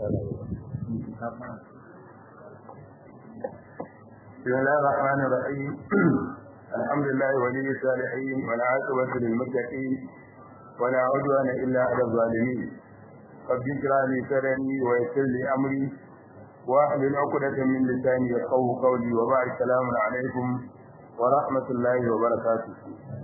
بسم الله الرحمن الرحيم الحمد لله ولي الصالحين والعاقبة للمتقين ولا عدوان إلا على الظالمين رب اشرح لي صدري ويسر لي أمري واحلل عقدة من لساني يفقهوا قولي وبعد السلام عليكم ورحمة الله وبركاته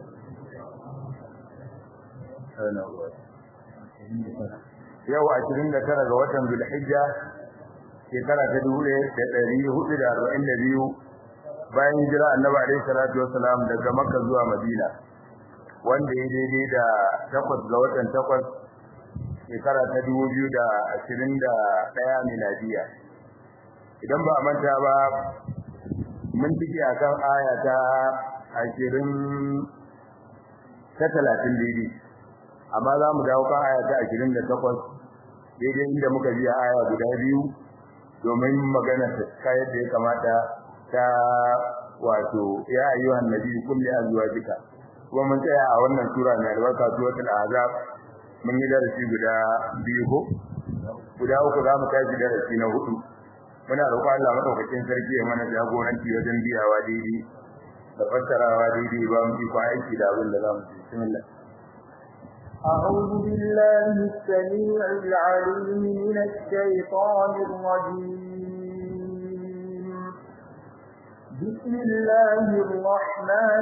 yau ashirin da tara ga watan Zulhijja shekara ta dubu ɗaya da ɗari hudu da arba'in da biyu bayan hijira annabi alaihi salatu wasalam daga makka zuwa madina wanda ya daidai da takwas ga watan takwas shekara ta dubu biyu da ashirin da ɗaya miladiya idan ba a manta ba mun ciki a kan aya ta ashirin ta talatin daidai amma za mu dawo kan aya ta ashirin da takwas daidai inda muka biya aya guda biyu domin magana ta kayar da ya kamata ta wato ya ayyuhan nabi kulli azwajika kuma mun tsaya a wannan sura mai albarka suratul ahzab mun yi darasi guda biyu ko guda uku za mu tashi darasi na hudu muna roƙon Allah madaukakin sarki ya mana jagoranci wajen biyawa daidai da fassarawa daidai ba mu iko aiki da abin da za mu ci bismillah أعوذ بالله السميع العليم من الشيطان الرجيم بسم الله الرحمن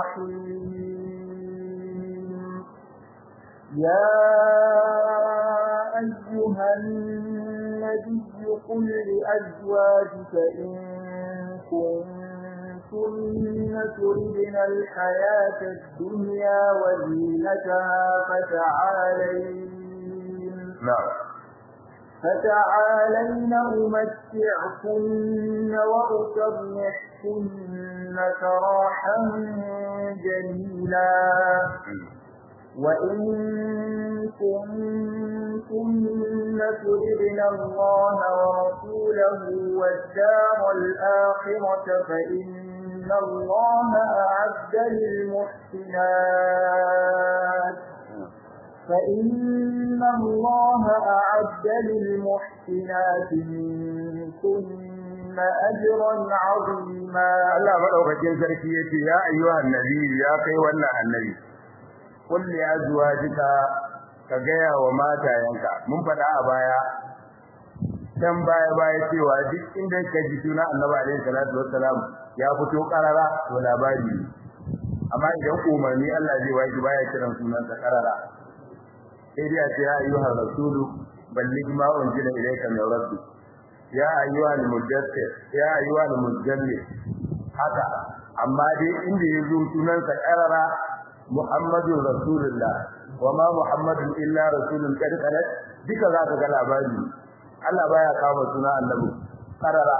الرحيم يا أيها النبي قل لأزواجك إن كنتن تردن الحياة الدنيا وزينتها فتعالين نعم فتعالين أمتعكن وأسرحكن سراحا جميلا وإن كنتن تردن الله ورسوله والدار الآخرة فإن الله أعد للمحسنات فإن الله أعد للمحسنات منكن أجرا عظيما Allah madaukakin sarki yace ya ayyuhan nabi ya kai wannan annabi qul li azwajika ka gaya wa matayanka mun faɗa a baya dan baya baya cewa duk inda ka ji suna annabi alaihi salatu wassalam ya fito karara to labari amma idan umarni Allah zai waki baya kiran sunansa karara sai dai ce ya ayyuhar rasulu balligh ma unzila ilayka min rabbik ya ayyuhal mudaththir ya ayyuhal muzammil haka amma dai inda yazo sunansa karara muhammadur rasulullah wama muhammadun illa rasulun qad khalat duka zaka ga labari Allah baya kama suna annabi karara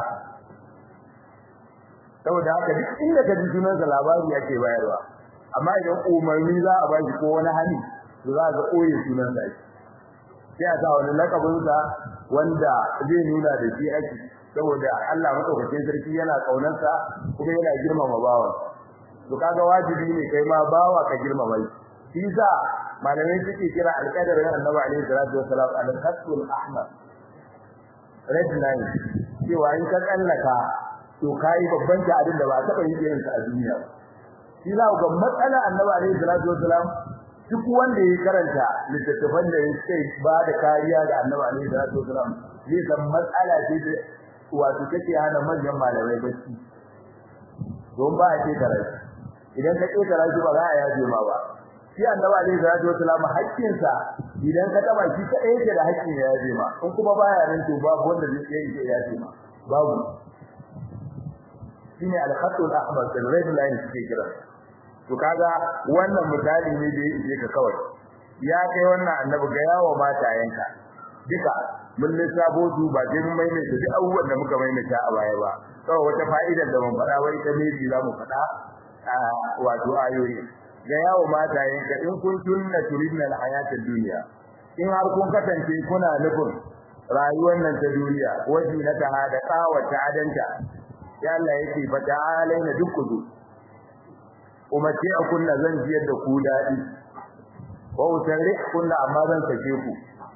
saboda haka duk inda ka ji sunansa labari yake bayarwa amma idan umarni za a bashi ko wani hali to za ga koyi sunan sa sai a sa wani lakabin sa wanda zai nuna da shi ake saboda Allah madaukakin sarki yana kaunar sa kuma yana girmama bawan to kaga wajibi ne kai ma bawa ka girmama shi shi sa malamai suke kira alqadarin annabi alaihi salatu wassalam al-khatul ahmar red line cewa in ka tsallaka to kai babban ta'adin da ba taba yin irin sa a duniya shi za ga matsala annabi alaihi salatu wassalam duk wanda ya karanta littattafan da ya ce ba da kariya ga annabi alaihi salatu wasalam zai san matsala ce da wato take hana manyan malamai bacci don ba a ce karatu idan ka ce karatu ba za a yaje ma ba shi annabi alaihi salatu wasalam haƙƙin sa idan ka taba shi ka yake da haƙƙin ya yaje ma in kuma baya nan to babu wanda zai iya ya yaje ma babu shine al-khatul ahmar da red line suke kira to kaga wannan misali ne da yake ka kawai ya kai wannan annabi ga yawo matayenka duka mun lissafo su ba sai mun maimaita duk abubuwan da muka maimaita a baya ba kawai wata fa'idar da mun faɗa wai ita ne za mu faɗa a wato ayoyi ga yawo matayenka in kun tunna turidna al-hayata dunya in har kun kasance kuna nufin rayuwar nan ta duniya wajen na ta da kawata adanta ya Allah yake fa ta'alaina duk kudu umarci a kunna zan jiyar da ku daɗi wa utarri kunna amma zan sake ku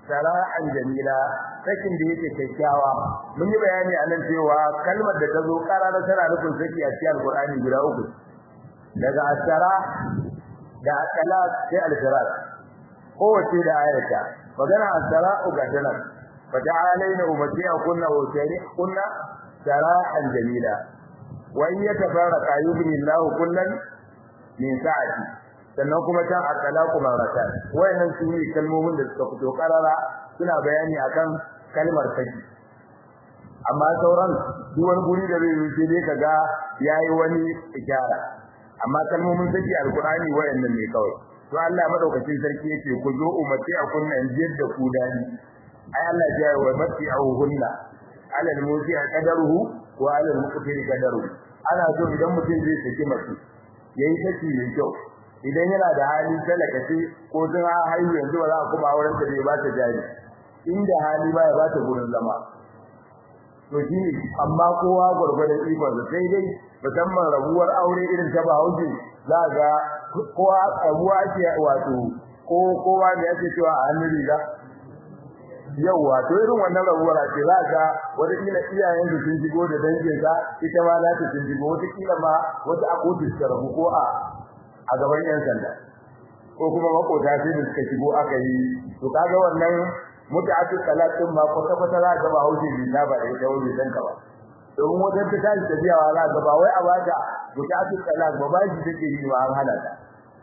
sara'an jamila sakin da yake kyakkyawa mun yi bayani anan cewa kalmar da ta zo karara tana nufin saki a cikin alqur'ani guda uku daga asara da akala sai alfirat kowace da ayata magana asara ga tana fata'alaina umatiya kunna wa kunna sara'an jamila wa in yatafarraqa yubni Allahu kullan min sa'ati sannan kuma can at-talaqu marratan wayannan su ne kalmomin da suka fito karara suna bayani akan kalmar saki amma sauran duk wani guri da zai yi dai kaga yayi wani ishara amma kalmomin saki alqur'ani wayannan ne kawai to Allah madaukakin sarki yake ku zo ummati a kunna jiyar da ku dani ai Allah ya yi wa mati hunna ala al-musi qadaruhu wa ala al-muqtir qadaruhu ana so idan mutum zai saki mace yayi saki mai kyau idan yana da hali talaka ce ko sun haihu yanzu ba za a kuma auren ta bai ba ta jari inda hali ba ya ba ta gurin zama to shi amma kowa gurgurdan ikon sa sai dai musamman rabuwar aure irin ta Bahaushe za ga kowa abuwa ce wato ko kowa da yake cewa a hannun riga yawa to irin wannan rabuwar ce za ga wata kila iyayen su sun shigo da dangin sa ita ma za ta sun shigo wata kila ma wata akotu ta rabu ko a a gaban yan sanda ko kuma makota sai da suka shigo aka yi to kaga wannan muta'atul talatin ma kwata kwata za ga ba hauce bi na ba da ita wani dan ka ba domin wajen ta tashi tafiyawa za ga ba wai a bata muta'atul talak ba ba shi take yi ba an hana ta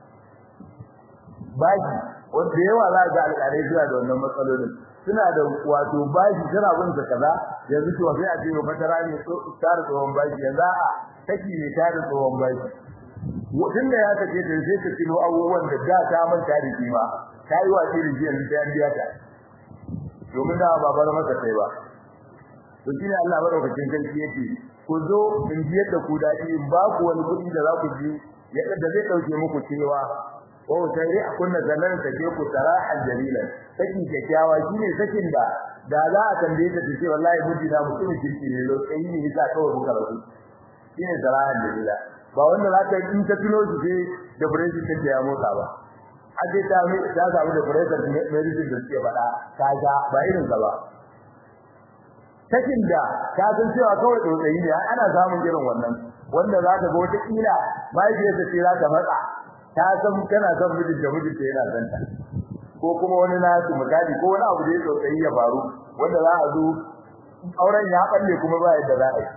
bashi wanda yawa za ga alƙalai suna da wannan matsalolin suna da wato bashi tana bin sa kaza yanzu to sai a ce ba fatara ne tare tsohon bashi yanzu a take ne tare tsohon bashi tun da ya take da sai ka tilo abubuwan da da ta manta da kima ta yi wa irin jiyan da ya biya ta domin da ba bar maka sai ba to shine Allah madaukakin sarki yake ku zo in biyar da ku dadi in ba ku wani kuɗi da za ku ji yadda da zai dauke muku cewa o sai a kunna zalan ta ke ku sarahan jalilan sakin kyakkyawa shine sakin da da za a tambaye ta ce wallahi miji na mutumin kirki ne lokaci ne yasa kawai muka rabu shine sarahan jalila ba wanda za ka in ka tuno shi sai da breaking take ya motsa ba a ce ta mi ta samu da breaking medicine da suke faɗa ta ga ba irin ka ba sakin da ka san cewa kawai tsotsayi ne ana samun irin wannan wanda za ka ga wata kila mahaifiyarsa ce za ta matsa ta san kana son mijin da mijin ta yana santa ko kuma wani nasu misali ko wani abu da ya tsotsayi ya faru wanda za a zo auren ya balle kuma ba yadda za a yi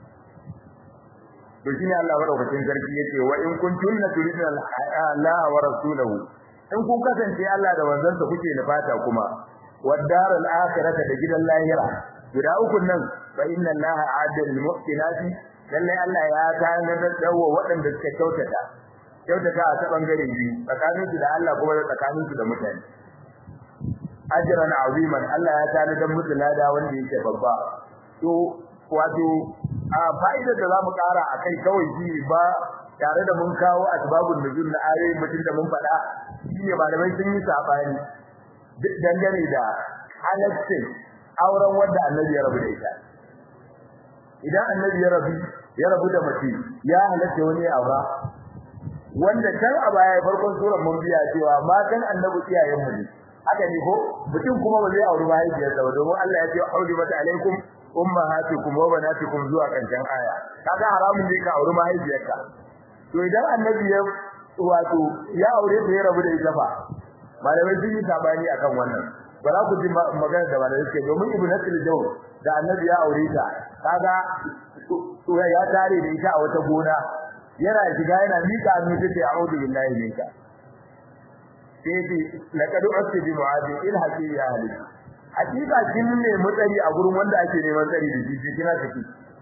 to shine Allah madaukakin sarki yace wa in kuntunna turidna Allah wa rasulahu in kun kasance Allah da manzansa kuke nufata kuma wad daral akhirata da gidan lahira guda uku nan fa inna Allah a'adda lil muhsinati lalle Allah ya tanadar da dawo waɗanda suka kyautata kyautata a ta bangare biyu tsakanin su da Allah kuma da tsakanin su da mutane ajran aziman Allah ya tanadar musu lada wanda yake babba to wato a fa'idar da zamu kara akai kawai shi ba tare da mun kawo asbabun nuzul na ayoyin mutum da mun faɗa shine malamai sun yi sabani dangane da halaccin auren wanda annabi ya rabu da ita idan annabi ya rabu ya rabu da mace ya halatta wani aura wanda kan a baya farkon surar mun biya cewa matan annabi iyayen mu ne haka ne ko mutum kuma ba zai auri mahaifiyarsa ba domin Allah ya ce auri mata alaikum ummahatukum wa banatukum zuwa kancan aya kaga haramun ne ka auri mahaifiyarka to idan annabi ya wato ya aure ta ya rabu da ita fa malamai sun yi sabani akan wannan ba za ku ji magana da malamai suke domin ibnu nasir jaw da annabi ya aure ta kaga to ya tare da ita a wata gona yana shiga yana mika hannu take a'udhu billahi minka sai ce laqad usbi mu'adi il haqi ya ahli hakika kin ne mutsari a gurin wanda ake neman tsari da shi kina tafi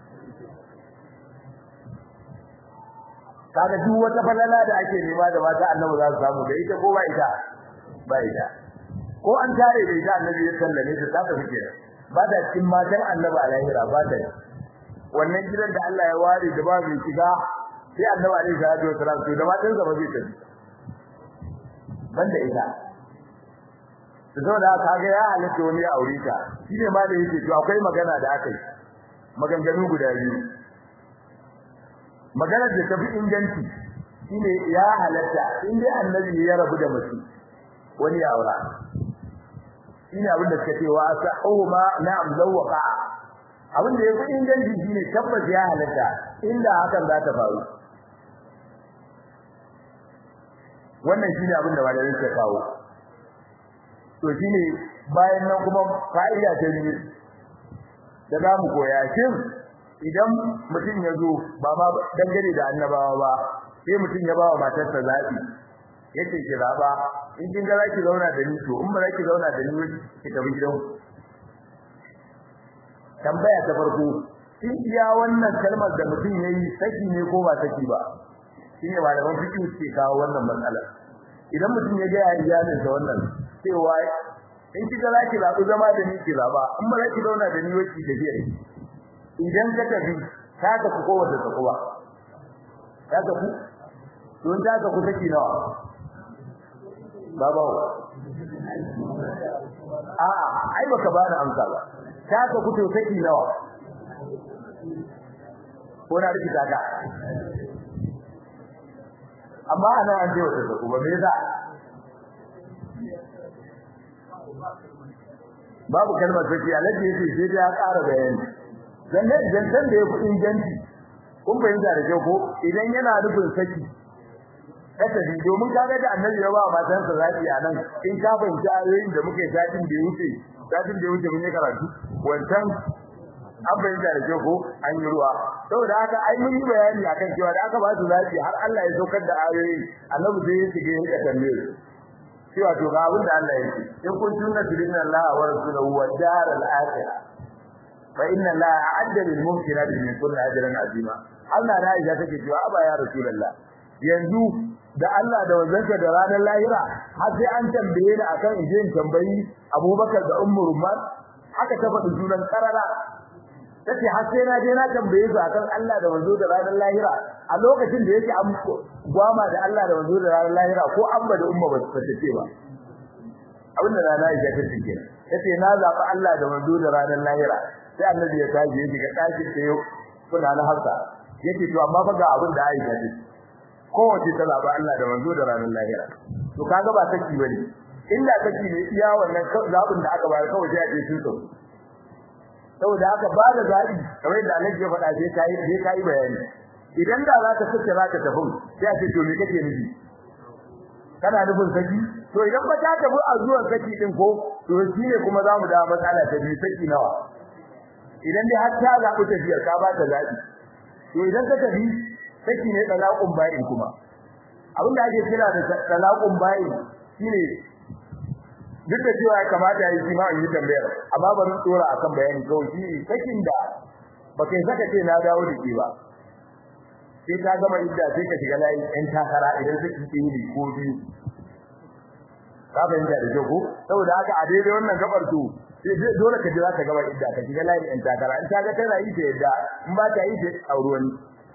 kaga duk wata falala da ake nema da mata annabi za su samu da ita ko ba ita ba ita ko an tare da ita annabi ya sallame ta ta tafi kenan ba da cikin matan annabi a lahira ba ta wannan gidan da Allah ya ware da ba mai shiga sai annabi alaihi salatu wasalam to da matan sa ba zai tafi banda ita saboda kaga ya halitta wani ya aure ta shine ma da yake to akwai magana da aka yi maganganu guda biyu maganar da tafi inganci shine ya halatta in dai annabi ya rabu da mace wani ya aura shine abin da suka ce wa sahuma na'am zawqa abin da yafi inganci shine tabbas ya halatta inda hakan za ta faru wannan shine abin da malamin suka kawo to shine bayan nan kuma fa'ida ta biyu da za mu koya shin idan mutum ya zo ba ma dangane da annabawa ba sai mutum ya ba wa matarsa zaɓi yace ki zaba in kin ga zaki zauna da ni to in ba zaki zauna da ni ki tafi gidan tambaya ta farko in iya wannan kalmar da mutum yayi saki ne ko ba saki ba shine malaman fiqh suke kawo wannan matsala idan mutum ya ga iyalin sa wannan cewa in kika zaki zabi zama da ni ki zaba in ba zaki zauna da ni waki da biya idan ka tafi ka ka ku kowace ta kuwa ka ka ku don ta ka ku saki nawa baba a a ai baka ba da amsa ba ta ka ku to saki nawa ko na rikita ka amma ana an je wata ku ba me yasa babu kalmar saki alaji yace sai da ya ƙara bayani dan ne dan dan da ya fi inganci kun fahimta da kyau ko idan yana nufin saki kada bi domin kaga da annabi ya ba matan sa zaki a nan in ka fahimci ayoyin da muke satin da wuce satin da wuce mun yi karatu wancan an fahimta da kyau ko an yi ruwa saboda haka ai mun yi bayani akan cewa da aka ba su zaki har Allah ya saukar da ayoyin annabi sai ya shige ya tambaye cewa to ga abin da Allah yake in kun tunna tudinna Allah wa rasuluhu wa daral akhirah fa inna Allah a'adda lil muhsinati min kulli ajrin azima Allah na Aisha take cewa aba ya rasulullah yanzu da Allah da wazanka da ranar lahira har sai an tambaye ni akan inje in tambayi Abubakar da Ummu Rumman haka ta faɗi sunan karara tace har sai na je na tambaye su akan Allah da wanzo da ranar lahira a lokacin da yake an gwama da Allah da wanzo da ranar lahira ko amba da umma ba su tace ba abin da rana ya ta ce tace na zaba Allah da wanzo da ranar lahira sai annabi ya tashi ya shiga ɗakin da yau kuna na hafsa yake to amma fa ga abin da Aisha ta kowace ta zaba Allah da wanzo da ranar lahira to kaga ba saki bane illa saki ne iya wannan zabin da aka bayar kawai sai a ce sun sauki saboda haka ba da zabi kamar da Allah ya faɗa sai kai sai kai bayani idan da za ka sake za ka tafi sai a ce to me kake nufi kana nufin saki to idan ba ta tafi a zuwan saki din ko to shine kuma za mu da matsala ta biyu saki nawa idan dai har ta zaɓi tafiyar ka ba ta zabi to idan ka tafi saki ne talaqun ba'in kuma abin da ake kira da talaqun ba'in shine duk da cewa ya kamata yi ma in yi tambayar amma bari tsora akan bayani kawai shi sakin da baka saka ce na dawo da ke ba sai ka gama idda sai ka shiga layin ɗan takara idan saki ɗin ne ko biyu ka fahimta da ko saboda haka a daidai wannan gabar to dole ka jira ka gama idda ka shiga layin ɗan takara in ka ga tana yi ta yadda in ba ta yi ta auri wani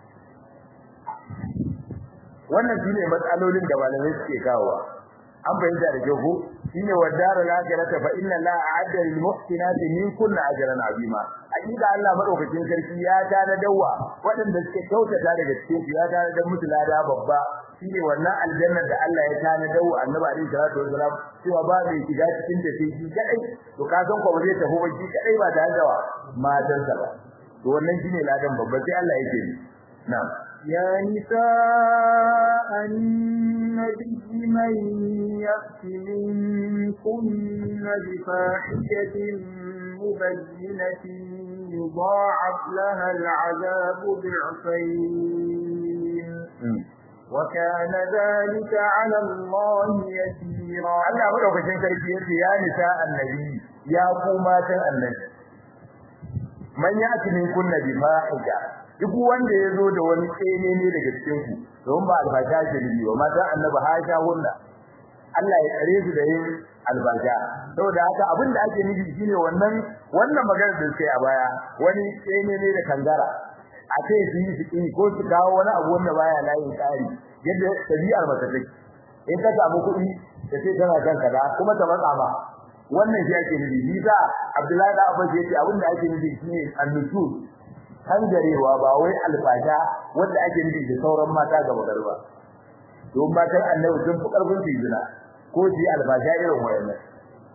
wannan shine matsalolin da malamai suke kawowa an fahimta da kyau ko shine wadara lakirata fa inna la a'adda lil muhsinati min kulli ajrin azima hakika Allah madaukakin sarki ya tana dawa waɗanda suke kyautata daga cikin ya tana da mutu lada babba shine wannan aljannar da Allah ya tana dawa annabi alaihi salatu wasalam cewa ba mai shiga cikin ta sai shi kadai to ka san ko ba zai tafi ba shi kadai ba da dawa matansa ba to wannan shine ladan babba sai Allah yake na'am يا نساء النبي من يأت منكن بفاحشة مبينة يضاعف لها العذاب ضعفين وكان ذلك على الله يسيرا Allah madaukakin sarki yace ya nisa annabi ya ku matan annabi man yati minkunna bi fahisha duk wanda ya zo da wani tsene ne daga cikin ku don ba albasha ce ne ba matan annabi hasha hunna Allah ya tsare su da yin albasha saboda haka abin da ake nufi shine wannan wannan magana da sai a baya wani tsene ne da kangara a ce su yi su ko su kawo wani abu wanda baya layin tsari yadda tabi'ar mata take in ka samu kuɗi da sai tana kan kaza kuma ta matsa ba wannan shi ake nufi ni da Abdullahi da Abbas yace abin da ake nufi shine annusul hangarewa ba wai alfasha wanda ake nufi da sauran mata gaba garba don matan annabi sun fi karfin su zina ko su alfasha irin wayannan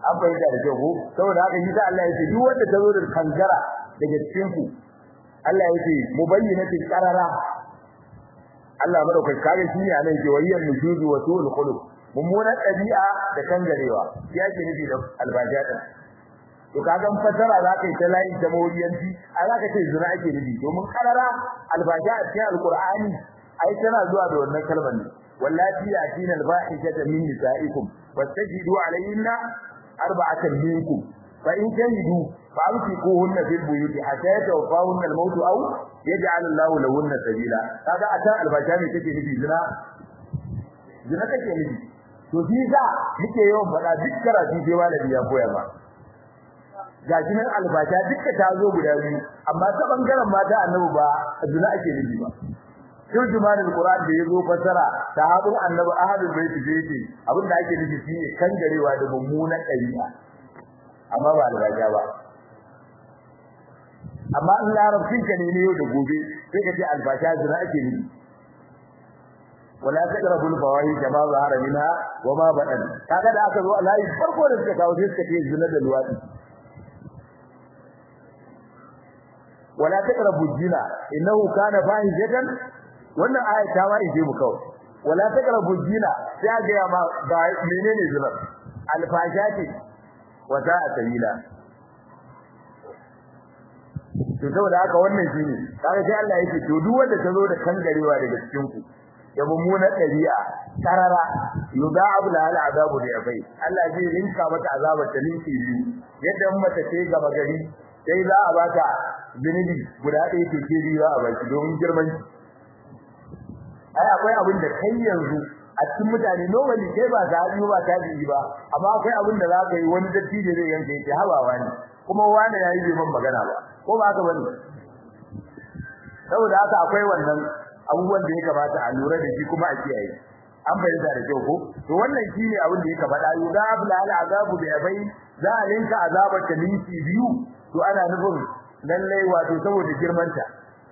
an fahimta da kyau ko saboda haka shi Allah yake duk wanda ta zo da kangara daga cikin ku Allah yake mubayyinatin qarara Allah madaukai kage shi ne anan ke wayyan nujuzu wa sul khuluq mummunan ɗabi'a da kangarewa shi yake nufi da albaja din to kaga fasara za ka yi ta layi ta mawuyanci a za ka ce zina ake nufi domin karara albaja a cikin alqur'ani ai tana zuwa da wannan kalmar ne wallati yatina albahishata min nisaikum wastajidu alayhinna arba'atan minkum fa in shahidu fa amsikuhunna fil buyuti hatta yatawaffahunna al-maut aw yaj'al Allahu lahunna sabila kaga a can albaja ne take nufi zina zina take nufi to shi za muke yawan faɗa duk karatu sai malami ya koya ba ga nan albasha dukka ta zo guda biyu amma ta bangaren mata annabi ba zina ake nufi ba turjuman alquran da yazo fasara sahabin annabi ahadul bait da yake abin da ake nufi shine kangarewa da mummunan ɗabi'a amma ba albasha ba amma in larabcin ka ne yau da gobe sai ka ce albasha zina ake nufi wala taqrabu al-fawahish ma zahara minha wa ma badan kaga da aka zo Allah farko da suka kawo sai suka ce zina da luwadi wala taqrabu zina innahu kana fahishatan wannan aya ta ma ije mu kawai wala taqrabu zina sai ga ma ba menene zina al-fahishati wa sa'a sabila to saboda haka wannan shine kaga sai Allah yake to duk wanda ta zo da kangarewa daga cikin ku da mummunar ɗabi'a tarara yuda'abu la al azabu da yafai Allah zai rinka mata azabar ta ninki biyu yadda mata ce gaba gari sai za a bata zunubi guda ɗaya ke ke biyu za a baki domin girman ai akwai abin da kai yanzu a cikin mutane normally kai ba ta hadu ba ta ji ba amma akwai abin da za ka yi wani datti da zai yanke yake habawa ne kuma wani yayi bai man magana ba ko ba haka bane saboda haka akwai wannan abubuwan da ya kamata a lura da shi kuma a kiyaye an bayyana da kyau ko to wannan shine abin da yake faɗa yuda abla al azabu bi abai za a linka azabar ta linki biyu to ana nufin lalle wato saboda girman ta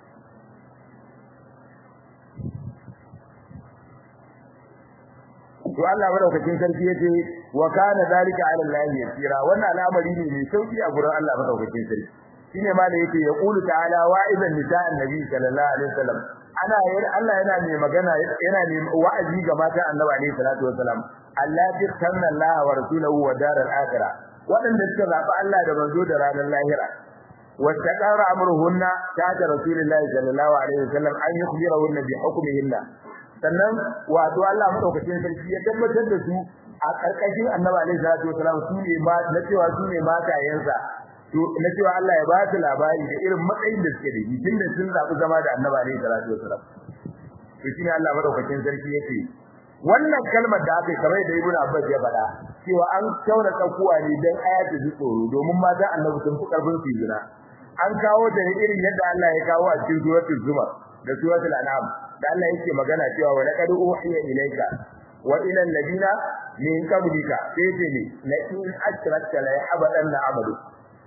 to Allah madaukakin sarki yace wa kana zalika ala Allah yasira wannan al'amari ne mai sauki a gurin Allah madaukakin sarki shine ma da yake ya qulu ta'ala wa'idan nisa'an nabi sallallahu alaihi wasallam ana Allah yana ne magana yana ne wa'azi ga mata annabi alaihi salatu wasalam Allah bi tanna Allah wa rasuluhu wa daral akhirah wadanda suka zaba Allah da manzo da ranar lahira wattaqara amruhunna ta'ata rasulillahi sallallahu alaihi wasallam an yukhbirahunna bi hukmihinna sannan wato Allah madaukakin sarki ya tabbatar da su a karkashin annabi alaihi salatu wasalam su ne ma na cewa su ne matayensa to na cewa Allah ya ba su labari da irin matsayin da suke da shi tunda sun zabi zama da Annabi alaihi salatu wasallam to shine Allah madaukakin sarki yake wannan kalmar da aka kamar da Ibn Abbas ya faɗa cewa an kaura tsakuwa ne dan ayatu ji tsoro domin mata Annabi sun fi karfin su jira an kawo da irin yadda Allah ya kawo a cikin suratul zumar da suratul an'am da Allah yake magana cewa wa laqad uhiya ilayka wa ila alladina min qablika sai ce ne la in ashrakta la yahbadanna amalu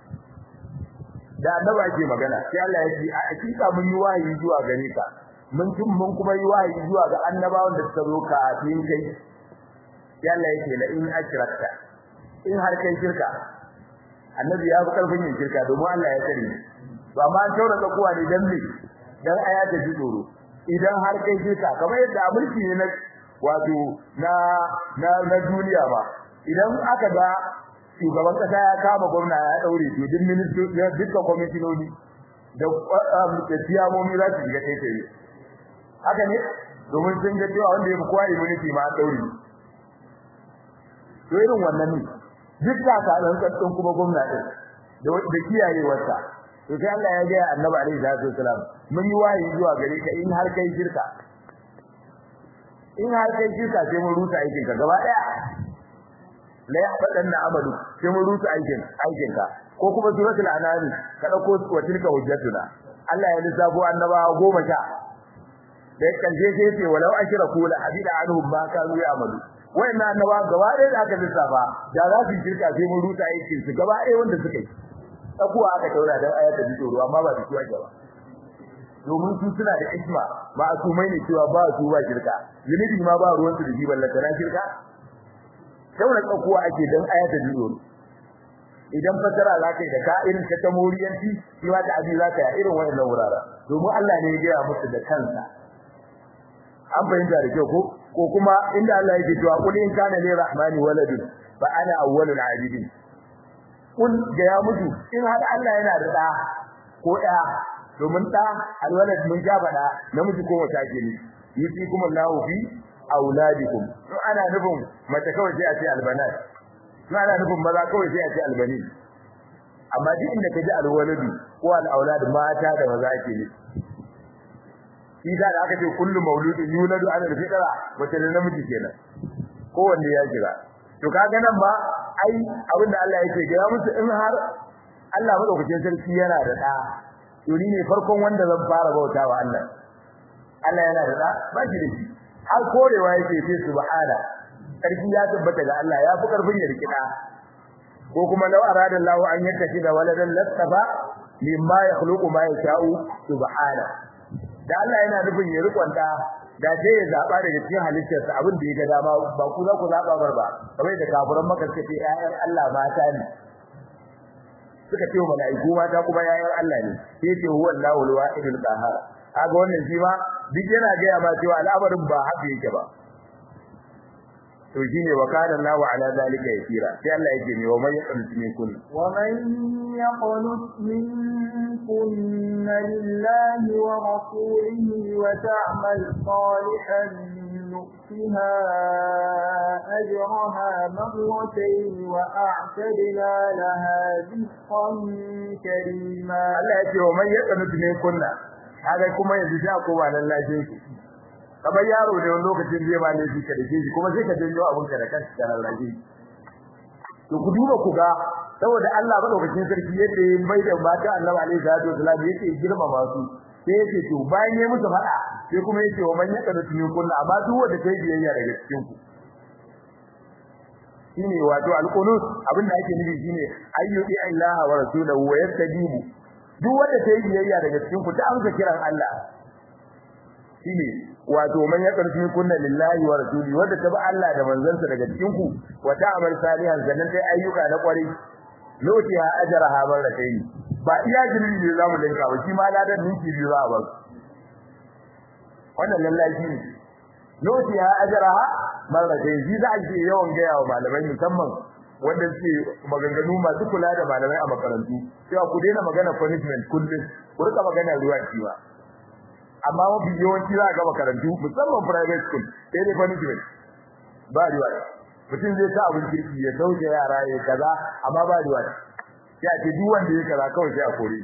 da annaba ake magana sai Allah ya ce a hakika mun yi wahayi zuwa gare ka mun tun mun kuma yi wahayi zuwa ga annabawan da suka zo kafin kai sai Allah ya ce la in ashrakta in har kai shirka annabi ya fi karfin yin shirka domin Allah ya kare to amma an taura da kuwa ne dan me dan aya ta ji tsoro idan har kai shirka kamar yadda mulki ne na wato na na na duniya ba idan aka ga shugaban kasa ya kama gwamna ya daure to duk ministoci dukkan kwamitinoni da tiyamomi za su shiga kai tsaye haka ne domin sun ga cewa wanda ya fi kowa immunity ma daure to irin wannan ne duk da ka dan kaddon kuma gwamna din da da kiyayewarsa to sai Allah ya ga Annabi alaihi salatu wasalam mun yi wahayi zuwa gare ka in har kai shirka in har kai shirka sai mun rusa aikin ka gaba daya la yahbadanna amalu sai mun rusa aikin aikin ka ko kuma suratul anam ka dauko wa tilka hujjatuna Allah ya lissafo annabawa goma sha da karshe sai ce walau ashraku la habida anhum ma kanu ya'malu wayannan annabawa gaba ɗaya da aka lissafa da za su shirka sai mun rusa aikin su gaba ɗaya wanda suka yi tsakuwa aka taura dan ayata bi tsoro amma ba su ake ba domin su suna da isma ba su mai ne cewa ba su ba shirka zunubi ma ba ruwan su da jiban la tana shirka taura tsakuwa ake dan ayata bi tsoro idan fasara za ka yi da ka irin ta ta moriyanci shi ma ta'adi za ka yi irin wannan wuraren domin Allah ne ya gaya musu da kansa an fahimta da kyau ko ko kuma inda Allah yake cewa qul in kana li rahmani waladun fa ana awwalul abidin kun ga ya mutu in har Allah yana da da ko da domin da alwalad mun ja bada namiji ko wata ke ne yusi kuma Allahu fi auladikum to ana nufin mace kawai sai a ce albanat to ana nufin maza kawai sai a ce albani amma duk inda kaji alwaladu ko alaulad mata da maza ke ne shi da aka ce kullu mauludin yuladu ala alfitra mace da namiji kenan kowanne ya jira to kaga nan ba ai abinda Allah yake ga musu in har Allah madaukakin sarki yana da da to ni ne farkon wanda zan fara bautawa Allah Allah yana da da ba shi da shi har korewa yake ce subhana sarki ya tabbata ga Allah ya fi karfin ya rikida ko kuma law arada Allah an yattashi da waladan lastafa mimma yakhluqu ma yasha'u subhana da Allah yana nufin ya rikonta da sai ya zaba daga cikin halittarsa abin da ya ga dama ba ku za ku zaba bar ba kamar da kafiran maka suka ce ƴaƴan Allah mata ne suka ce mala'iku mata kuma ƴaƴan Allah ne sai ce huwa Allahu al-wahidul qahhar kaga wannan shi ma duk yana ga ya ma cewa al'amarin ba haka yake ba to shine wa kana Allahu ala zalika yasira sai Allah yake ne wa man yaqnut minkum wa man yaqnut minkum lillahi wa rasulihi wa ta'mal salihan nu'tiha ajraha marratayn wa a'tadna laha rizqan karima Allah yake wa man yaqnut minkum kaga kuma yanzu sai ko ba lallajin shi kamar yaro ne wani lokacin zai ba ne shi ka dake shi kuma sai ka janyo abun ka da kanka da rarraje to ku duba ku ga saboda Allah madaukakin sarki yadda ya mai da mata Annabi alaihi salatu wasallam yake girmama su sai yake to bayan ya musu fada sai kuma yake wa man yaka tuni kullu amma duk wanda kai biyayya daga cikin ku shine wato alqunut abinda ake nufi shine ayyubi Allah wa rasulahu wa yastajibu duk wanda kai biyayya daga cikin ku ta amsa kiran Allah shine wato man ya karfi kunna lillahi wa rasuli wanda ta bi Allah da manzansa daga cikin ku wa ta'amal salihan sannan sai ayyuka na kwari lotiha ajraha barakaini ba iya jinin ne zamu danka ba shi ma ladan ninki biyu za a ba wannan lallahi ne lotiha ajraha barakaini shi za a ce yawan gaya wa malamai musamman wanda suke maganganu masu kula da malamai a makarantu cewa ku daina magana punishment kullum ku rika magana ruwa ba amma mafi yawanci za a ga makarantu musamman private school sai dai punishment ba riwa mutum zai sa abin kirki ya sauke yara ya kaza amma ba riwa ya ce duk wanda ya kaza kawai sai a kore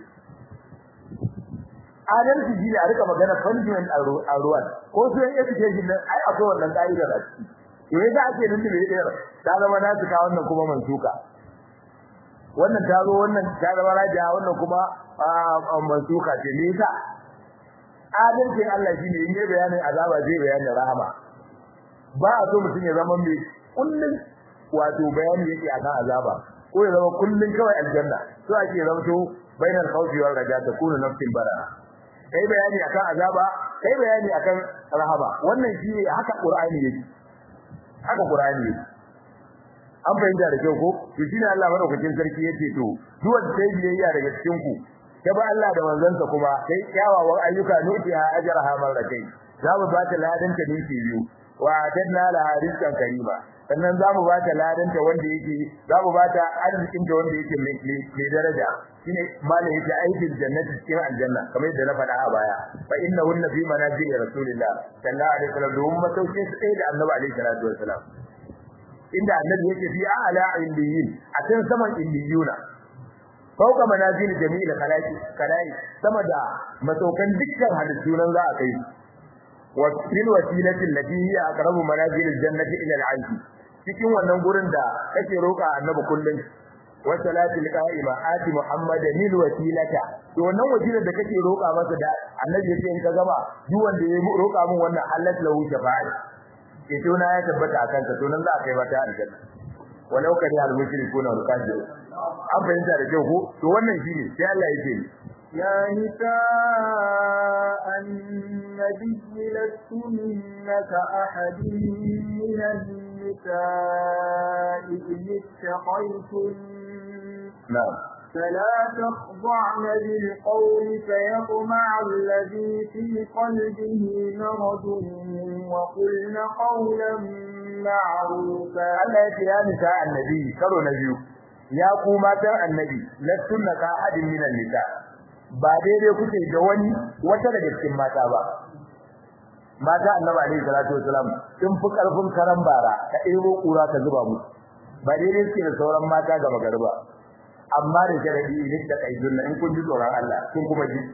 adalci shi ne a rika magana punishment a ruwan ko su yan education nan ai akwai wannan ka'idar a ciki to yadda ake nan da bai ɗaya ta zama na suka wannan kuma mansuka wannan ta zo wannan ta zama rajiya wannan kuma mansuka ce me yasa adalcin Allah shine in yi bayanin azaba zai bayanin rahama ba a so mutum ya zama mai kullun wato bayani yake akan azaba ko ya zama kullun kawai aljanna so ake zama to bainal khawfi wal raja takunu nafsin bara kai bayani akan azaba kai bayani akan rahama wannan shine haka qur'ani yake haka qur'ani yake an fahimta da kyau ko to shine Allah madaukakin sarki yace to duk wanda sai biyayya daga cikin ku ta ba Allah da manzansa kuma sai kyawawan ayyuka nutiha ajraha marratayn za mu ba ta ladan ta ninki biyu wa atadna la rizqan karima sannan za mu ba ta ladan ta wanda yake za mu ba ta arzikin ta wanda yake mai daraja shine malai yake aikin jannati cikin aljanna kamar yadda na faɗa a baya fa innahunna fi manazil rasulillah sallallahu alaihi wasallam domin masaukin su ɗaya da annabi alaihi salatu wasallam inda annabi yake fi a'la indiyin a can saman indiyuna fauka manazil jami'il khalaqi kalai sama da masaukan dukkan halittu nan za a kai wa fil wasilati allati hiya aqrabu manazil aljannati ila al'arsh cikin wannan gurin da kake roka annabi kullun wa salati alqa'ima ati muhammad lil wasilata to wannan wasilar da kake roka masa da annabi yake in ka gama duk wanda ya roka min wannan halat lahu shafa'a ke to na ya tabbata akan ka to nan za a kai mata aljanna walau kari al-mushrikuna wal kafirun an fahimta da kyau ko to wannan shine sai Allah yake يا نساء النبي لستن كأحد من النساء إن اتقيتن na'am فلا تخضعن بالقول فيطمع الذي في قلبه مرض وقلن قولا معروفا Allah yake ya nisa annabi karo na biyu ya ku matan annabi lastunna ka hadin minan nisa ba daidai kuke da wani wata daga cikin mata ba mata annabi alaihi salatu wasalam sun fi karfin karan bara ka ɗebo kura ka zuba musu ba daidai suke da sauran mata ga magarba amma da sharadi idan da kaidun in kun ji tsoron Allah kun kuma ji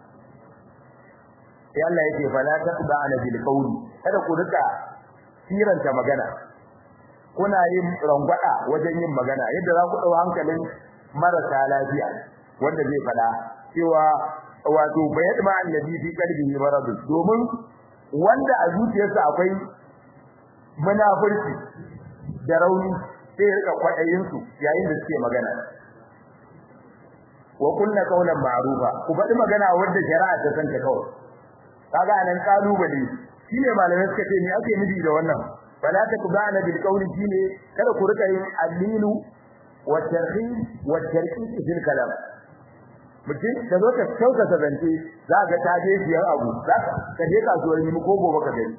sai Allah yake fala taqda ana bil qawli kada ku rika siranta magana kuna yin rangwada wajen yin magana yadda za ku dau hankalin marasa lafiya wanda zai fada cewa wato bayad ma annabi fi qalbihi marad domin wanda a zuciyarsa akwai munafurci da rauni sai ya rika kwadayin su yayin da suke magana wa kunna qawlan ma'rufa ku faɗi magana wanda shari'a ta san ta kawai kaga anan kalubale shine malamai suka ce me ake nufi da wannan fala takbana bil qawli shine kada ku rika yin alilu wa tarhib wa tarkib fil kalam mutum da zo ka sauka zance za ka ta je biyar abu za ka je kasuwar ni ko gobe ka gani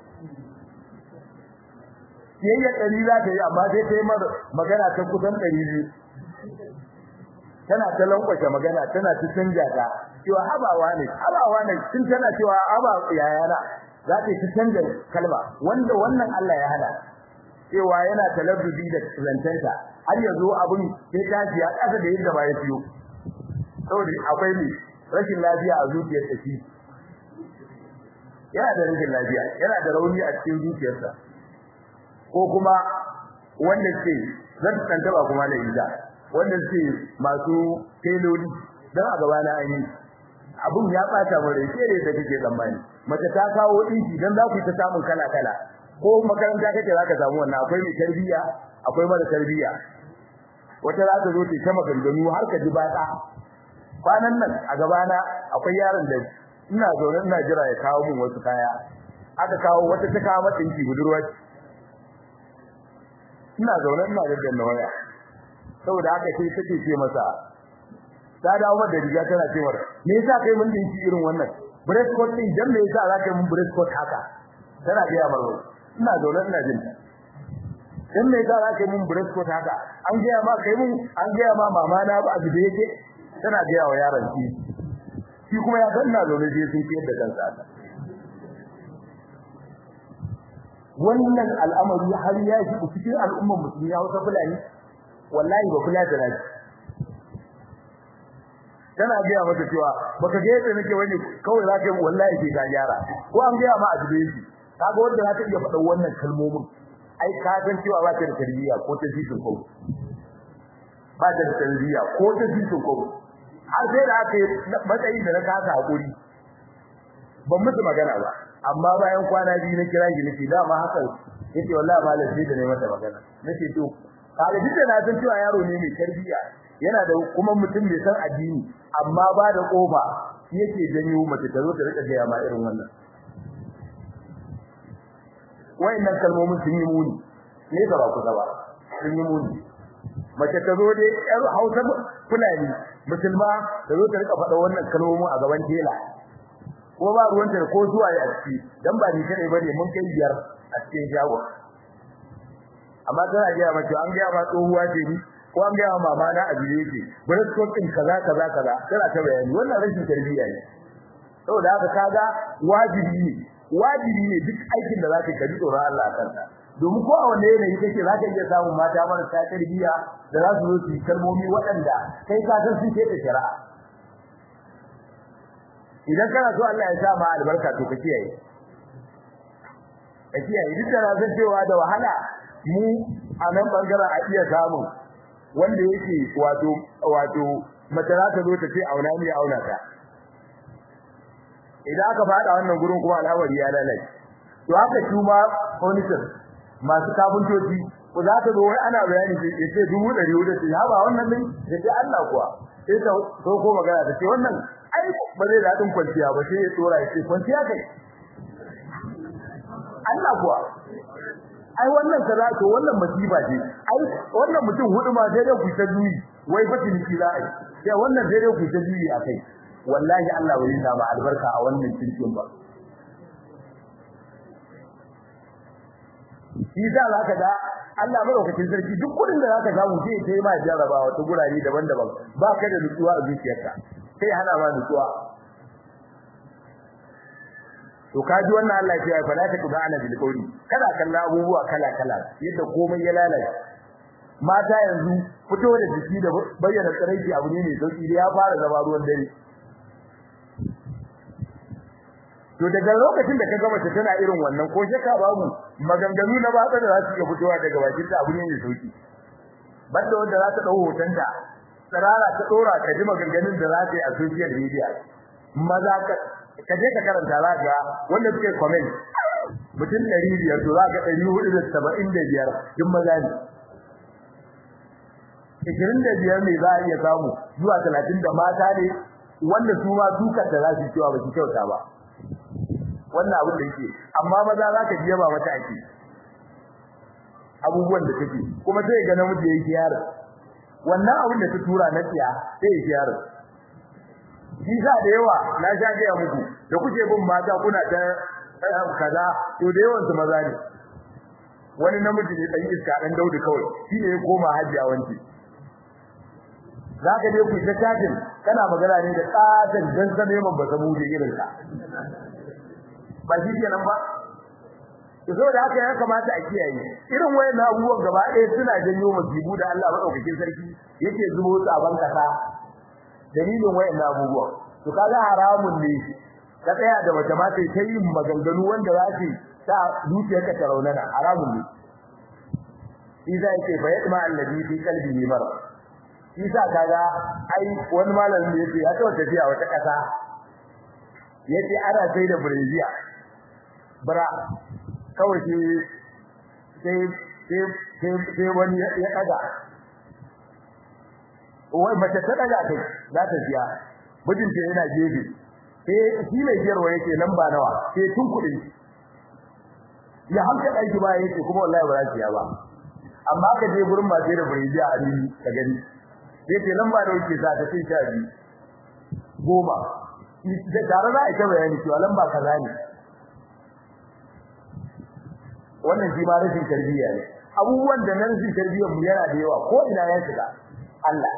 yayya dari za ta yi amma sai ta yi magana ta kusan ɗari biyu tana ta lankwashe magana tana ta canja ta cewa habawa ne habawa ne tun tana cewa haba yayana za ta ta canja kalma wanda wannan Allah ya hada cewa yana talabbi da zantanta har yanzu abun sai ta ji ya kasa da yadda ba ya fiyo saboda akwai ne rashin lafiya a zuciyar ta shi yana da rashin lafiya yana da rauni a cikin zuciyarsa ko kuma wanda ce zan tantaba kuma da ita wanda ce masu teloli dan a gaba na an yi abun ya bata mu rai sai da kake tsammani mace ta kawo dinki dan za ku ta samun kala kala ko makaranta kake zaka samu wannan akwai mai tarbiya akwai mara tarbiya wata za ta zo ta kama ganganu har ka ji bata kwanan nan a gaba na akwai yaron da ina zaune ina jira ya kawo min wasu kaya aka kawo wata ta kawo mata dinki budurwa ina zaune ina da waya saboda haka sai take ce masa ta dawo da riga tana cewa me yasa kai mun dinki irin wannan breast coat din dan me yasa za ka mun breast coat haka tana ga ya maro ina zaune ina jin dan me yasa za ka mun breast coat haka an ga ma kai mun an ga ma mama na ba abu da yake tana ga wa yaron shi shi kuma ya san ina zaune sai sun fiyar da kansa haka wannan al'amari har ya shi cikin al'ummar musulmi ya wata fulani wallahi ba kula da naji tana ga mata cewa baka ga yadda nake wani kawai zaka yi wallahi ke ga gyara ko an ga ma a dube shi kaga wanda zaka iya faɗa wannan kalmomin ai ka san cewa ba ta da tarbiyya ko ta jikin ko ba ta da tarbiyya ko ta jikin ko har sai da aka matsayi da na kasa hakuri ban musu magana ba amma bayan kwana biyu na kira shi nake dama haka yace wallahi malam sai da ne mata magana nake to kaga duk da na san cewa yaro ne mai tarbiyya yana da kuma mutum mai san addini amma ba da kofa yake janyo mace ta zo ta rika gaya ma irin wannan wayannan kalmomin sun yi muni ne ga ba kusa ba sun yi muni mace ta zo dai yar Hausa Fulani musulma ta zo ta rika faɗa wannan kalmomin a gaban tela ko ba ruwanta ko zuwa ya ciki dan ba ni kai bane mun kai biyar a cikin shago amma tana ga mace an ga ma tsohuwa ce ni ko an ga ma mama na ajiye ce bare ko kin kaza kaza kaza tana ta bayani wannan rashin tarbiyya ne saboda haka kaga wajibi ne wajibi ne duk aikin da zaka kaji tsoron Allah kanka domin ko a wanne yanayi kake zaka iya samun mata marasa tarbiyya da za su zo su kalmomi waɗanda kai ka san sun ce ta shari'a idan kana so Allah ya sa ma albarka to ka kiyaye ka kiyaye duk da san cewa da wahala mu a nan bangaren a iya samun wanda yake wato wato mace za ta zo ta ce auna ne auna ta idan aka fada wannan gurin kuma al'amari ya lalace to haka shi ma furniture masu kafintoci ko za ta zo wai ana bayani sai ce dubu ɗari hudu ce ha ba wannan ne da ce Allah kuwa sai ta so ko magana ta ce wannan ai ba zai daɗin kwanciya ba sai ya tsora ya ce kwanciya kai Allah kuwa ai wannan kaza to wannan masifa ce ai wannan mutum hudu ma sai dai ku ta juyi wai fa ciniki za a yi sai wannan sai dai ku ta juyi a kai wallahi Allah bai sa ba albarka a wannan cikin ba shi da zaka ga Allah madaukakin sarki duk kudin da zaka samu sai kai ma jarabawa ta gurare daban-daban ba ka da nutsuwa a zuciyarka sai hana ma nutsuwa to kaji wannan Allah ya fa la ta kuba ana bil qawli kada kalla abubuwa kala kala yadda komai ya lalace mata yanzu fito da jiki da bayyana tsaraici abu ne mai sauki da ya fara zama ruwan dare to daga lokacin da ka ga mace tana irin wannan ko shaka babu maganganu na batsa da za su iya fitowa daga bakin ta abu ne mai sauki banda wanda za ta dau hotonta tsarara ta dora ka ji maganganun da za ta yi a social media maza ka ka je ka karanta za ga wanda suke comment mutum 500 to za ga 475 duk maza ne 25 ne za a iya samu zuwa 30 da mata ne wanda su ma dukar da za su cewa ba su kyauta ba wannan abin da yake amma maza za ka ji yaba mata ake abubuwan da take kuma sai ga namiji yake yaro wannan abin da ta tura na tsiya sai yake yaro Bisa da yawa na sha gaya muku da kuke bin mata kuna ta kaza to da yawan su maza ne wani namiji ne dan iska dan Daudu kawai shine ya koma hajji a wanci zaka je ku ta tajin kana magana ne da tsatan dan zame man ba samu da irin ka ba shi kenan ba to da haka ya kamata a kiyaye irin wayannan abubuwan gaba ɗaya suna janyo masibu da Allah madaukakin sarki yake zubo su a bankasa dalilin wayannan abubuwa to kaga haramun ne ka tsaya da wata mata ta yin maganganu wanda za su sa zuciyarka ta raunana haramun ne Isa yake fa yatma allazi fi qalbihi marad Isa kaga ai wani malamin da yake ya tawo tafiya wata kasa yace ana sai da Brazil bara kawai sai sai sai sai wani ya daga wai mace ta daga kai za ta siya mijinta yana gefe sai shi mai giyarwa yake lamba nawa sai tun kuɗi ya hanka ɗaki ba yake kuma wallahi ba za siya ba amma ka je gurin masu da biriji a rini ka gani sai ce lamba da yake sa ta sai sha biyu goma da tare za a ita bayani cewa lamba kaza ne wannan shi ma rashin tarbiyya ne abubuwan da na rashin tarbiyyar mu yana da yawa ko ina ya shiga Allah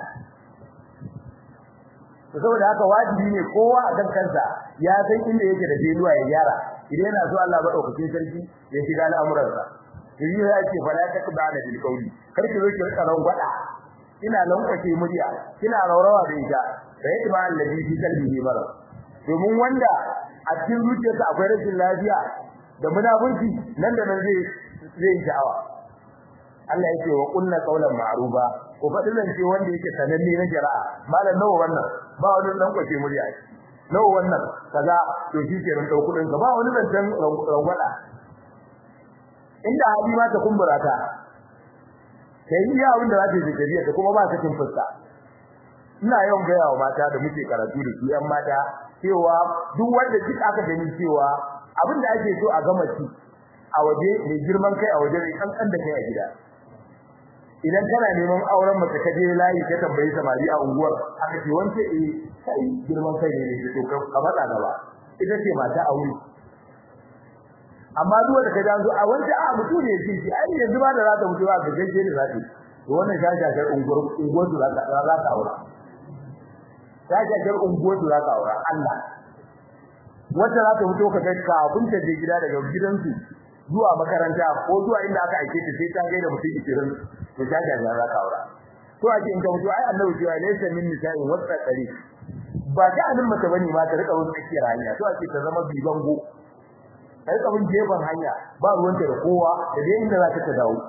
saboda haka wajibi ne kowa a kan kansa ya san inda yake da jeluwa ya gyara idan yana so Allah madaukakin sarki ya shiga al'amuransa yayi ya ce fala takba da bil qawli kar ki zo ki rika ran gwada ina lankwace murya kina raurawa da ita da yake ba allazi fi qalbihi bara domin wanda a cikin zuciyarsa akwai rashin lafiya da munafunci nan da nan zai zai sha'awa Allah yake wa kunna qawlan ma'ruba ko fadin zance wanda yake sananne na jara'a malam nawa wannan ba wani dan kwace murya nawa wannan kaza to shi ke ran dau kudin ka ba wani zancen rangwada inda hali ma ta kumbura ta sai iya abin da za ta yi tafiya ta kuma ba ta cin fuska ina yawan gaya wa mata da muke karatu da su yan mata cewa duk wanda duk aka gani cewa abin da ake so a gama ci a waje mai girman kai a waje mai kankan da kai a gida idan kana neman auren mace ka je layi ka tambayi samari a unguwar aka ce wance eh kai girman kai ne ne to ka matsa gaba ita ce mata aure amma duk wanda ka janzo a wanda a mutu ne shi shi ai yanzu ba da za ta mutu ba ga gaje da zaki to wannan shashashar unguwar unguwar su za ta za ta aura shashashar unguwar su za ta aura Allah wanda za ta mutu ka ga kafin ta je gida daga gidansu zuwa makaranta ko zuwa inda aka aike ta sai ta ga da mutum 20 to shashashar za ta aura to ake in ka mutu ai annabi cewa laysa min nisa'in wasa tsari ba ta anin mace bane ma ta rika wani tsakiyar hanya to ake ta zama bibango kai kabin gefen hanya ba ruwanta da kowa da dai inda za ta dawo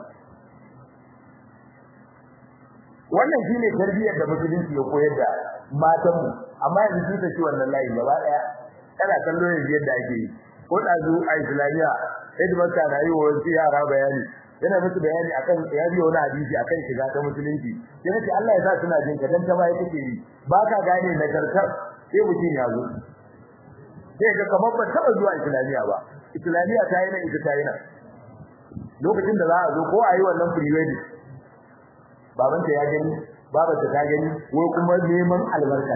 wannan shine tarbiyyar da musulunci ya koyar da matan mu amma yanzu sun tafi wannan layin gaba daya kana kallo yanzu yadda ake yi ko dazu a islamiya headmaster na yi wa wasu yara bayani yana musu bayani akan ya biyo wani hadisi akan shiga ta musulunci sai nace Allah ya sa suna jin ka dan ta bai take yi ba ka gane nagartar sai mutum ya zo sai ga kamar ba taba zuwa islamiya ba islamiya ta yi nan ita ta yi nan lokacin da za a zo ko a yi wannan pre wedding babanta ya gani babarta ta gani wai kuma neman albarka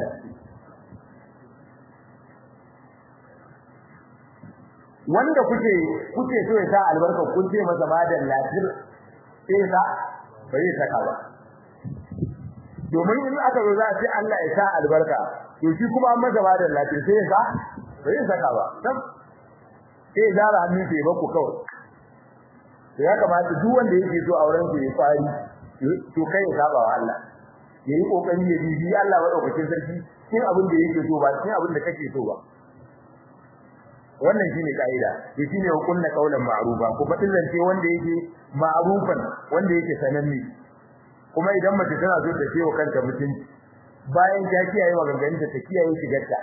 wanda kuke kuke so ya sa albarka kun ce masa madan lafir sai sa bai saka ba domin in aka zo za a ce Allah ya sa albarka to shi kuma an masa madan lafir sai ya sa bai saka ba dan sai zara hannu sai ba ku kawai to ya kamata duk wanda yake so auren ku ya fari to kai ya saba wa Allah yayi kokari ya bibi Allah madaukakin sarki cikin abin da yake so ba cikin abin da kake so ba wannan shine kaida to shine hukunna kaulan ma'rufa ko fadin zance wanda yake ma'rufan wanda yake sananne kuma idan mace tana so ta ciwo kanta mutunci bayan ta kiyaye maganganun ta kiyaye shigarta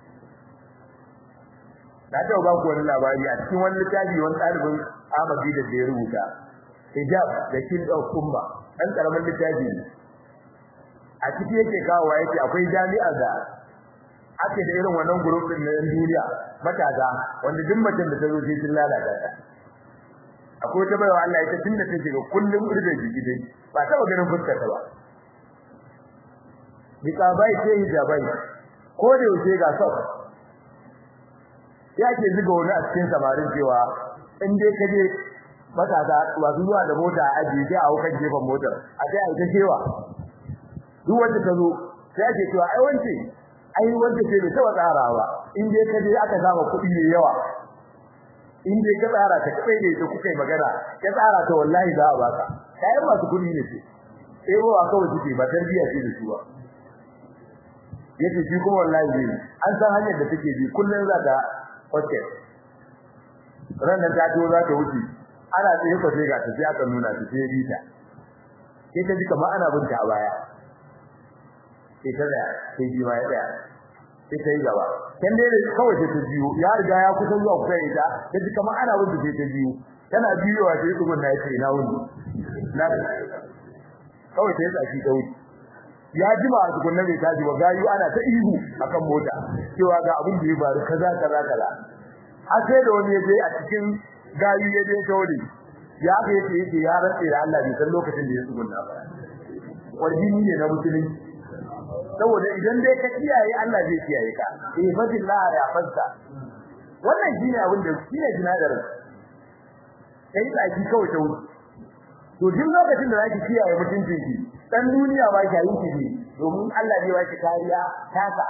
na ta ba ku wani labari a cikin wani littafi wani ɗalibin Ahmadi da ya rubuta hijab da kin da kumba dan karamin littafi a ciki yake kawo yake akwai jami'a da ake da irin wannan group din na duniya matasa wanda duk macen da ta zo sai sun lalata ta akwai ta bayawa Allah ita tunda ta shiga kullum urbe jiki dai ba ta ganin fuskar ta ba bikabai sai hijabai ko da yake ga sau ya ke zuga wani a cikin samarin cewa in dai ka je matasa masu zuwa da mota a ajiye sai a hau kan gefen motar a sai a yi ta cewa duk wanda ta zo sai ake cewa ai wance ai wanda ce bai taba tsarawa in dai ka je aka samu kuɗi ne yawa in dai ka tsara ta kai ne da kuka yi magana ka tsara ta wallahi za a baka kai masu kuɗi ne ce eh ba kawai suke ba tarbiya ce da su ba yace shi kuma wallahi ne an san hanyar da take bi kullun za ta hotel ranar ta to za ta wuce ana tsaye ko sai ga ta sai aka nuna ta sai bita sai ta ji kamar ana binta a baya sai ta da sai ji ma ya tsaya sai ta yi gaba kan dai kawai sai ta biyo ya riga ya kusa zuwa kusa ita ta ji kamar ana binta sai ta biyo tana biyowa sai tsugun na yace ina wuni na kawai sai tsaki ta wuce ya jima a tukunna bai tashi ba gayu ana ta ihu akan mota cewa ga abin da ya faru kaza kaza kaza har sai da wani yaje a cikin gayu ya je tauri ya ga yake yake ya rantsa da Allah bai san lokacin da ya tsugunna ba wajini ne na musulunci saboda idan dai ka kiyaye Allah zai kiyaye ka eh fadillah ya fasta wannan shine abin da shine jinadarin kai tsaki kawai ta wuce to duk lokacin da zaki kiyaye mutuncin ki dan duniya ba ki yi ki domin Allah zai baki kariya taka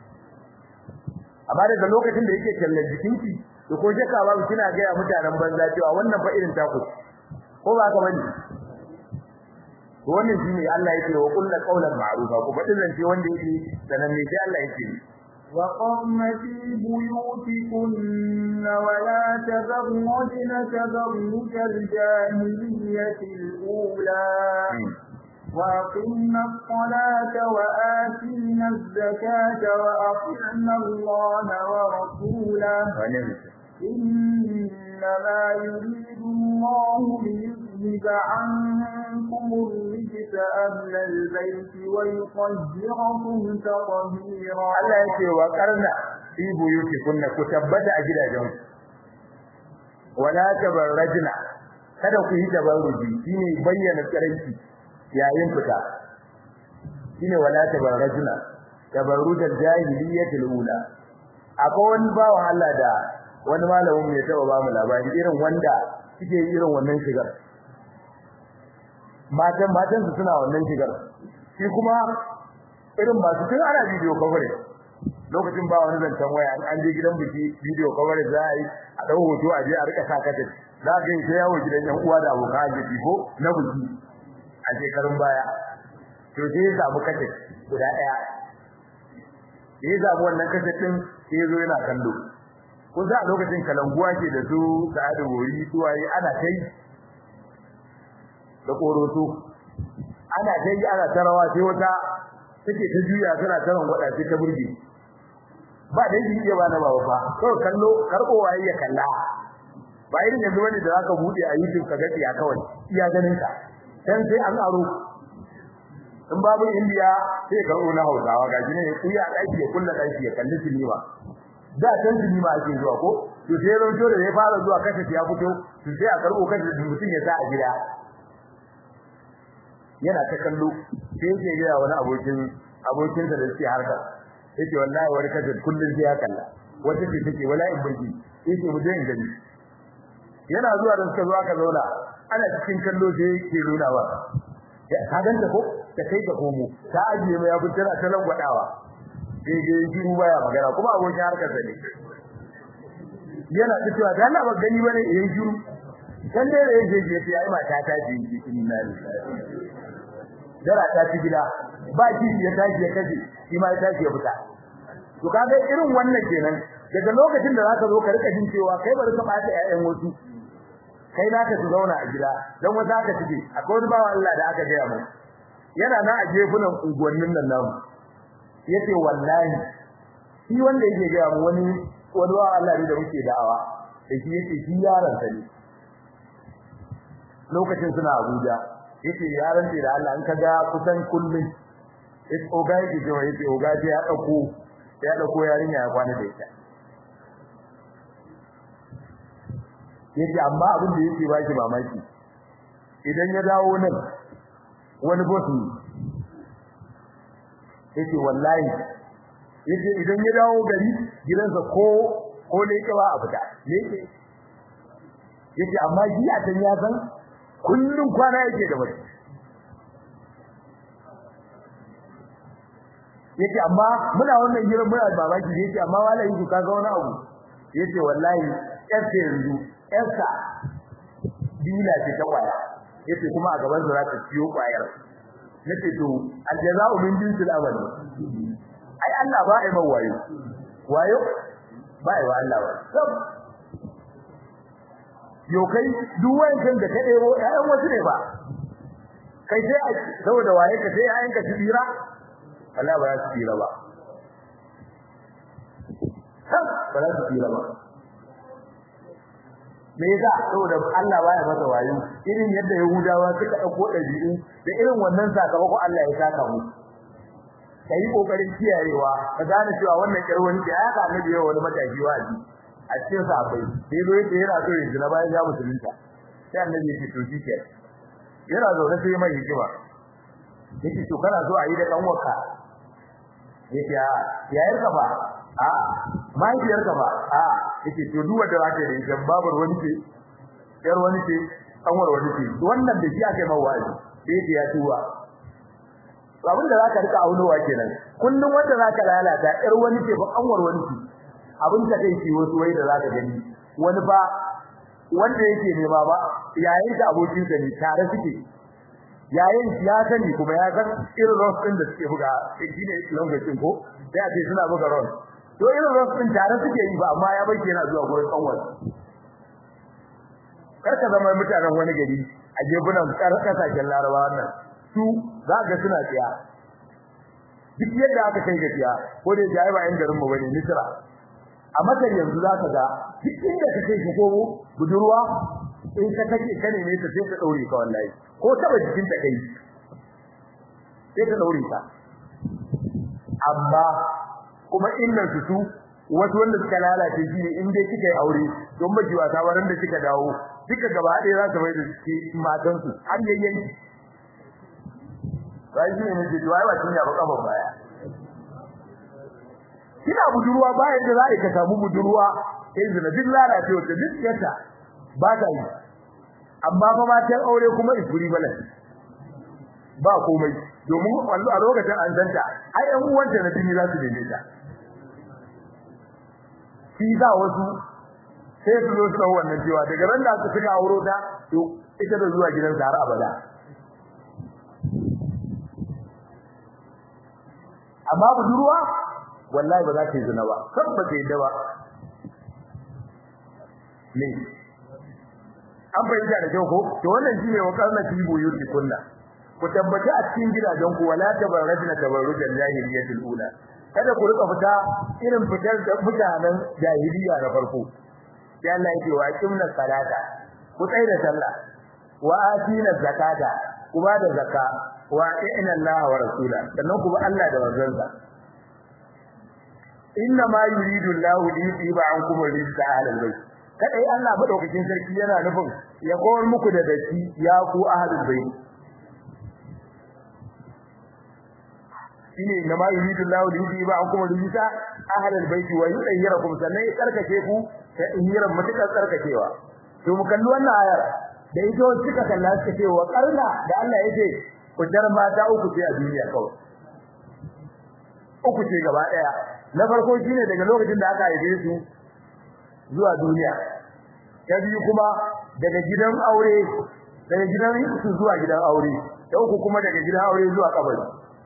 amma daga lokacin da yake kallon jikinki to ko jaka ba kina ga ya mutanen banza cewa wannan fa irin taku ko ba ka bane to wannan shine Allah yake wa kullu qawlan ma'rufa ko fadin zance wanda yake sanan ne sai Allah yake وقرن في بيوتكن ولا تبرجن تبرج الجاهلية الأولى وأقمنا الصلاة وآتينا الزكاة وأطعنا الله ورسوله إنما يريد الله ليذهب عنكم الرجس أهل البيت ويطهركم تطهيرا Allah yake wa karna fi buyutikunna ku tabbata a gidajen wala tabarrajna kada ku yi tabarruji shine bayyana tsiranci yayin fita shine wala tabarrajna tabarrujal jahiliyyatil ula akwai wani bawan Allah da wani malamin ya taba ba mu labari irin wanda suke irin wannan shigar matan matan su suna wannan shigar shi kuma irin masu tun ana video coverage lokacin ba wani zancen waya an je gidan biki video coverage za a yi a dau hoto a je a rika sa kata za ka yi ta yawo gidan yan uwa da abokan arziki ko na biki a shekarun baya to sai ya samu kata guda daya ya samu wannan kata din sai ya zo yana kallo kun za a lokacin kalanguwa ke da su sa'adu gori suwaye ana kai da koroto ana kai ana tarawa sai wata take ta juya tana taran gwada sai ta burge ba da yin iya ba na baba fa to kallo karbo waye ya kalla ba irin yanzu wani da zaka bude a YouTube ka gaci ya kawai iya ganin ka dan sai an aro in babu India sai ka na Hausawa gaji ne ku ya daki ya kulla daki ya kalli sinima da can sinima ake zuwa ko to sai ran da ya fara zuwa kashe ya fito to sai a karbo kashe mutum ya sa a gida yana ta kallo sai yake ga wani abokin abokin da suke harka yace wallahi wani kaje kullun sai ya kalla wata ce take wallahi burgi yace mu je gani yana zuwa da suka zo aka zauna ana cikin kallo sai yake nuna wa ka ganta ko ta kai ga komo ta ajiye mai abu tana ta langwadawa sai ga shiru baya magana kuma abokin harkar sa ne yana ta cewa da Allah ba gani bane yayin shiru dan dai da yake je sai ai mata ta ji inna lillahi dara ta ci gida ba shi ya tashi ya kaje shi ma ya tashi ya fita to kaga irin wannan kenan daga lokacin da zaka zo ka rika jin cewa kai bari ka bata ƴaƴan wasu kai naka su zauna a gida dan wata aka cike akwai wani bawa Allah da aka gaya mu yana nan a jefunan unguwannin nan namu yace wallahi shi wanda yake gaya mu wani wani bawa Allah ne da muke da'awa da shi yace shi yaron sa ne lokacin suna Abuja yace yaron da Allah in ka ga kusan kullun it oga yake cewa yace oga ya dauko ya dauko yarinya ya kwana da ita yace amma abin da yake ba shi mamaki idan ya dawo nan wani boss ne yace wallahi yace idan ya dawo gari gidansa ko ko ne ke ba a fita yake yace amma ji a can ya san kullun kwana yake da mace yace amma muna wannan gidan muna babaki yace amma wallahi ku kaga wani abu yace wallahi yarsa yanzu yarsa dila ce ta kwaya yace kuma a gaban sa za ta ciyo kwayar nace to aljaza'u min jinsil amal ai Allah ba ai mai wayo wayo ba ai wa Allah wa sab yo kai duk wancan da ka debo ƴaƴan wasu ne ba kai sai saboda waye ka sai ƴaƴan ka tsira Allah ba za su tsira ba sab ba za su tsira ba me yasa saboda Allah baya masa wayo irin yadda Yahudawa suka dauko dabi'u da irin wannan sakamako Allah ya saka mu kai kokarin kiyayewa ka gane cewa wannan kirwani da aka annabi yawa wani matashi wazi a cikin sahabbai sai zo yake yana so ya jira bayan ya musulunta sai annabi ya ce to shike yana zaune sai mai hikima yake to kana so a yi da kanwarka yake a yayar ka ba a mahaifiyar ka ba a yake to duk wanda zaka yi dan babar wani ce yar wani ce kanwar wani ce wannan da shi aka yi mawazi sai yake ya tuwa abin da zaka rika aunowa kenan kullun wanda zaka lalata yar wani ce ba kanwar wani ce abin da kai wasu wai da zaka gani wani ba wanda yake nema ba yayin da abokin sa ne tare suke yayin ya sani kuma ya san irin ross din da suke buga shi ne lokacin ko sai a ce suna buga ross to irin ross din tare suke yi ba amma ya bayyana yana zuwa gurin kanwar karka zama mutanen wani gari a gebunan kasashen larabawa wannan su za ga suna tsiya duk yadda aka kai gaskiya ko da jayi ba yan garin mu bane misra a masar yanzu za ka ga duk inda ka kai ko budurwa in ka kake kane ne ta sai ka daure ka wallahi ko taba jikin ta kai sai ka daure ka amma kuma innan su su wasu wanda suka lalace shi ne in dai kika yi aure don miji wasa waran da kika dawo duka gaba ɗaya za su mai da shi matan su har yayyanki bai shi ne ji duwai ba tinya ba kafa baya kina budurwa bayan da za ka samu budurwa sai zina duk lalace wata duk yata ba ta yi amma fa matan aure kuma isuri balan ba komai domin a lokacin an zanta ai ɗan uwanta na jini za su dame ta shi za wasu sai su zo su wannan cewa daga ran da suka auro ta to ita da zuwa gidan har abada amma budurwa wallahi ba za ta yi zina ba sabba ta yadda ba ne an fahimta da kyau ko to wannan shine wa karna fi buyuti kunna ku tabbata a cikin gidajen ku wala tabarrajna tabarrujan jahiliyatul ula kada ku rika fita irin fitar da mutanen jahiliya na farko sai Allah yake wa kimna salata ku tsaya da sallah wa atina zakata ku ba da zakka wa inna Allah wa rasula sannan ku ba Allah da manzansa inna ma yuridu Allahu li yusiba ankum rizqa ahlal bayt kadai Allah madaukakin sarki yana nufin ya kowar muku da daki ya ku ahlul bayt shine na ma yuridu Allahu li yudiba ankum rijsa ahlal baiti wa yudhhirakum sannan ya karkace ku ta inyiran mutakar karkacewa to mu kalli wannan ayar da ita wacce suka kalla suka ce wa karna da Allah yake ku jar mata uku ce a duniya kawai uku ce gaba daya na farko shine daga lokacin da aka haife su zuwa duniya ta biyu kuma daga gidan aure daga gidan su zuwa gidan aure ta uku kuma daga gidan aure zuwa kabari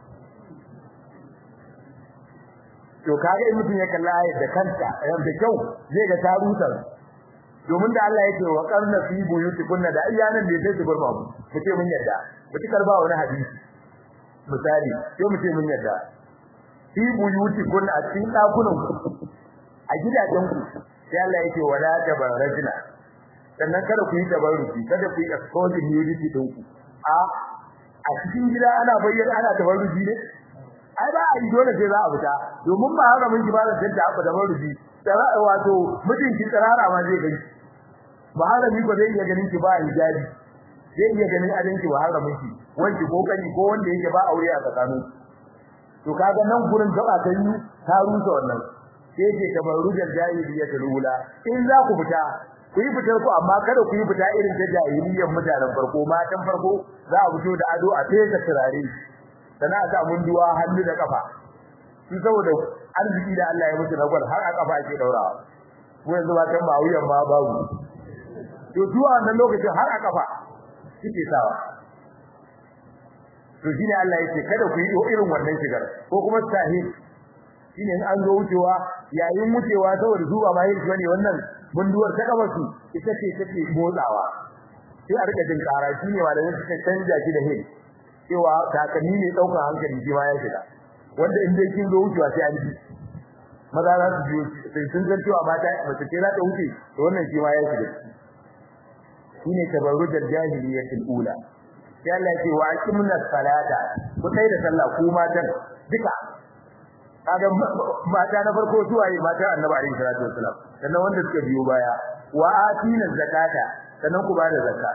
to kaga in mutum ya kalla ayat da kanta da kyau zai ga tarutar domin da Allah yake wa qarna fi buyutikunna da ayyanan da sai su bar babu kace mun yadda mutukar ba wani hadisi misali sai mu ce mun yadda fi buyutikunna a cikin dakunan ku a gidajen ku sai Allah yake wala tabarrajna sannan kada ku yi tabarruki kada ku yi exposing nudity din ku a a cikin gida ana bayyana ana tabarruki ne ai ba a yi dole sai za a fita domin ba haka mun ji ba da tanta abu da marubi tsara wato mutum ki tsarara ma zai gani ba haka ni ba zai iya ganin ki ba hijabi zai iya ganin adin ki ba haka mun ki wanki ko kani ko wanda yake ba aure a tsakanin to kaga nan gurin gaba ta yi ta rusa wannan sai ce kamar rujar jahiliya ta rula in za ku fita ku yi fitar ku amma kada ku yi fita irin ta jahiliyyar mutanen farko matan farko za a fito da ado a fesa turare sana ta munduwa hannu da kafa su saboda arziki da Allah ya musu na gwal har a kafa ake daurawa ko yanzu ba kan mawuyan ma babu to zuwa wannan lokacin har a kafa suke sawa to shine Allah yake kada ku yi irin wannan shigar ko kuma sahi shine in an zo wucewa yayin wucewa saboda zuwa ma yin bane wannan munduwar ta kafa su ita ce take motsawa sai a rika jin kara shine malamin suka canja shi da hin cewa takalmi ne daukar hankali shi ma ya shiga wanda in dai kin zo wucewa sai an ji maza za su biyo sai sun san cewa mata mace ce za ta wuce to wannan shi ma ya shiga shine tabarrujal jahiliyatul ula sai Allah ya ce wa aqimna salata ku kai da sallah ku matan duka kaga mata na farko su waye mata annabi alaihi salatu wasalam sannan wanda suka biyo baya wa atina zakata sannan ku bada zakka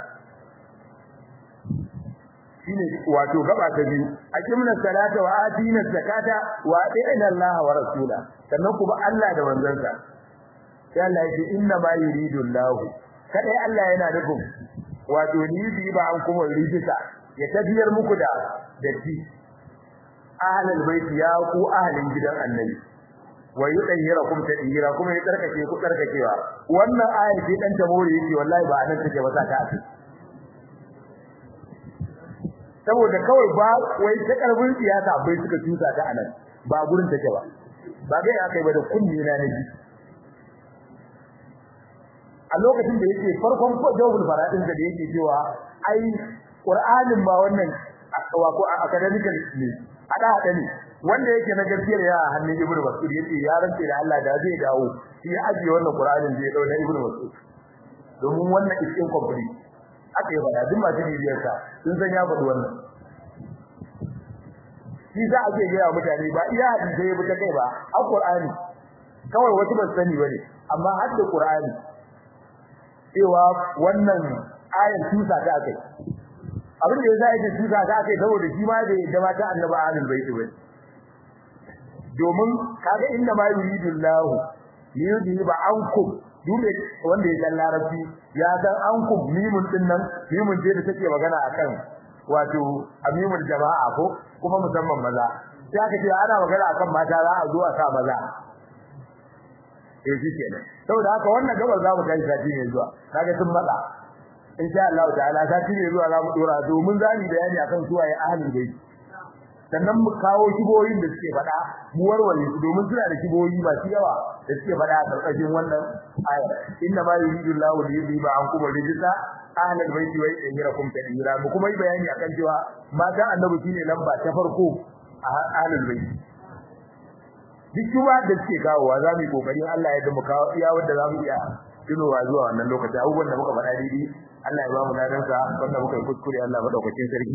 shine wato gaba ta biyu aqimna salata wa atina zakata wa atina Allah wa rasula sannan kuma Allah da manzansa sai Allah yake inna ma yuridu Allah kadai Allah yana nufin wato ni bi ba an kuma rijisa ya tafiyar muku da datti ahlul bait ya ku ahlin gidan annabi wa yudayhirakum tadhira kuma ya tsarkake ku tsarkakewa wannan ayar ce dan tamori yake wallahi ba anan take ba sa ta asiri saboda kawai ba wai ta karbin siyasa bai suka tusa ta anan ba gurin take ba ba ga ya kai ba da kunni na nabi a lokacin da yake farkon ko jawabul faradin da yake cewa ai qur'anin ba wannan wato academical ne ada hada ne wanda yake na gaskiyar ya hannun ibnu mas'ud yace ya rance da Allah da zai dawo shi ya ajiye wannan qur'anin zai dauna ibnu mas'ud domin wannan is incomplete aka yi bada duk masu bibiyar sa sun san ya faɗi wannan shi za a ce ga mutane ba iya hadisi ya buta kai ba a Qur'ani kawai wasu ba sani bane amma har da Qur'ani cewa wannan ayar tusa ta kai abin da yasa yake tusa ta kai saboda shi ma da yadda mata annabi ahlul bait bane domin kaga inda ma yuridullahu liyudhiba ankum dole wanda ya san larabci ya san ankum mimun din nan mimun ce da take magana akan wato amimul jama'a ko kuma musamman maza sai aka ce ana magana akan mata za a zo a sa maza eh shi kenan saboda haka wannan gabar za mu kai sati ne zuwa kaga sun matsa insha Allah ta'ala sati ne zuwa za mu dora domin za mu bayani akan su waye ahlul bait sannan mu kawo kiboyin da suke faɗa mu warware su domin suna da kiboyi masu yawa da suke faɗa a karkashin wannan aya inna ma yuridu Allahu li yudhiba ankum rijsa ahlul baiti wa yahirakum tadhira mu kuma yi bayani akan cewa matan annabi shine lamba ta farko a ahlul baiti duk kuma da suke kawowa za mu yi kokarin Allah ya da mu kawo iya wanda za mu iya tunowa zuwa wannan lokaci abubuwan da muka faɗa daidai Allah ya ba mu ladansa wanda muka yi kuskure Allah madaukakin sarki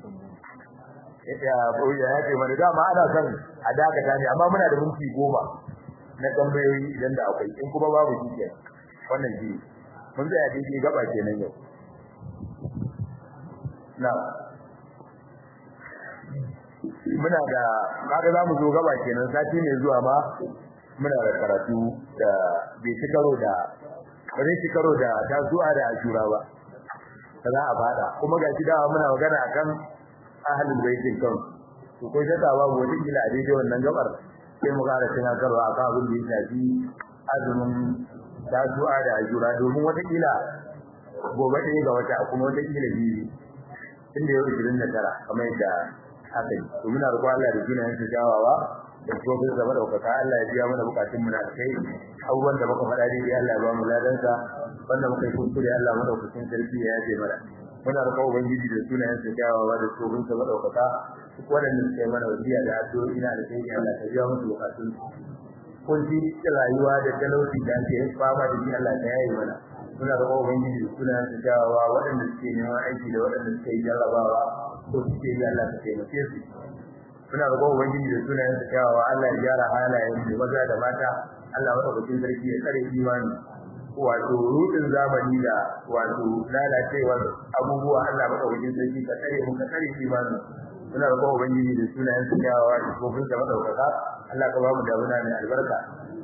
ya ya ce mana dama ana son a dakata ne amma muna da minti goma na tambayoyi idan da akwai in kuma babu shi kenan wannan shi mun tsaya daidai gaba kenan yau na muna da kaga zamu zo gaba kenan sati ne zuwa ma muna da karatu da bai ci karo da ba zai ci karo da tasu'a da ashura ba za a fada kuma ga dawa muna magana akan ahlul baitin kan to ko shaka babu wata kila a daidai wannan gabar sai mu ƙara tunatarwa akan abin da ya shafi azumin tasu'a da ashura domin wata kila gobe ɗaya ga wata kuma wata kila biyu inda yau 29 kamar yadda haka yi to muna roƙon Allah da sunayen sa jawawa da tsofin zama daukaka Allah ya biya mana bukatun mu na kai abubuwan da muka faɗa dai Allah ya ba mu ladan sa wanda muka yi kuskure Allah madaukakin sarki ya yaje mana muna roƙon ubangiji da sunayen sa jawawa da tsofin zama daukaka duk wanda suke mana wasiya da addu'o'i na da kai Allah ya biya musu bukatun kun ji rayuwa da talauci da ake fama da shi Allah ya yaye mana muna da ubangiji da suna da jawawa waɗanda suke neman aiki da waɗanda suke jarrabawa ko suke yi Allah ta taimake su muna da ubangiji da suna da jawawa Allah ya gyara halayen mu maza da mata Allah madaukakin sarki ya tsare imani wato rudin zamani da wato lalacewar abubuwa Allah madaukakin sarki ka tsare mu ka tsare imani muna da ubangiji da suna da jawawa da kofin da madaukaka Allah ka ba mu damuna mai albarka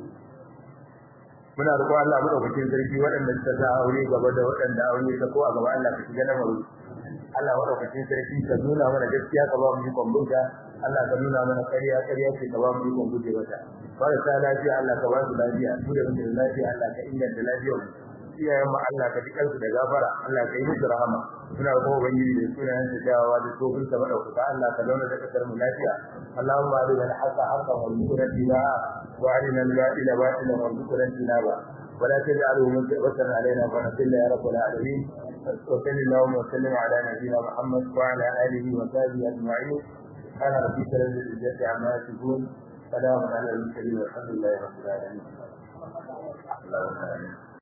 muna roƙon Allah madaukakin sarki waɗanda suka sa aure gaba da waɗanda aure ta ko a gaba Allah ka shiga na maru Allah madaukakin sarki ka nuna mana gaskiya ka ba mu ikon bunta Allah ka nuna mana ƙarya ƙarya ce ka ba mu ikon guje mata marasa lafiya Allah ka ba su lafiya mu da muke da lafiya Allah ka inganta lafiyar mu iyayen mu Allah ka jikan su da gafara Allah ka yi musu rahama muna roƙon ubangiji da sunayen sa jawawa da tsohon sa madaukaka Allah ka zauna da kasar mu lafiya Allahumma arina al-haqqa haqqan warzuqna ittiba'a wa arina al-batila batilan warzuqna ijtinaba ولا تجعله مكبة علينا فنصل يا رب العالمين وصل اللهم وسلم على نبينا محمد وعلى اله وصحبه اجمعين سبحان ربك رب العزة عما يصفون سلام على المرسلين والحمد لله رب العالمين اللهم امين